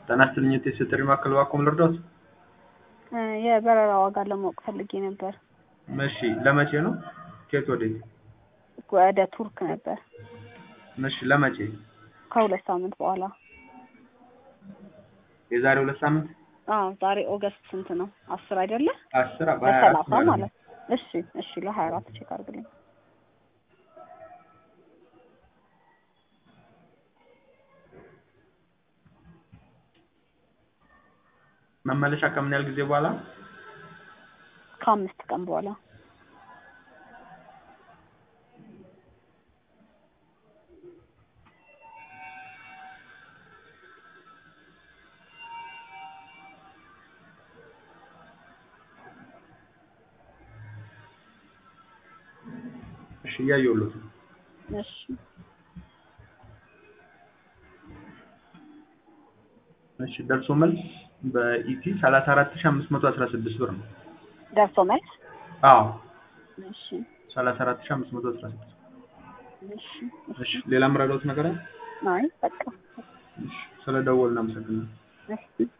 ጤና ይስጥልኝ የቴስት ጥሪ ማዕከል እባክዎ ምን ልርዳዎት? የበረራ ዋጋ ለማወቅ ፈልጌ ነበር። እሺ ለመቼ ነው? ከየት ወዴት? ወደ ቱርክ ነበር እሺ ለመቼ? ከሁለት ሳምንት በኋላ። የዛሬ ሁለት ሳምንት? አዎ ዛሬ ኦገስት ስንት ነው? አስር አይደለ? አስር በሀያ አራት በሰላሳ ማለት ነው። ማለት እሺ እሺ ለሀያ አራት ቼክ አድርግልኝ። መመለሻ ከምን ያህል ጊዜ በኋላ? ከአምስት ቀን በኋላ እሺ እያየሁልዎት ነው። እሺ እሺ ደርሶ መልስ በኢቲ ሰላሳ አራት ሺህ አምስት መቶ አስራ ስድስት ብር ነው። ደርሶ መልስ አዎ እሺ ሰላሳ አራት ሺህ አምስት መቶ አስራ ስድስት እሺ እሺ ሌላ የምረዳዎት ነገር አለ? አይ በቃ እሺ ስለደወልን አመሰግናለሁ። እሺ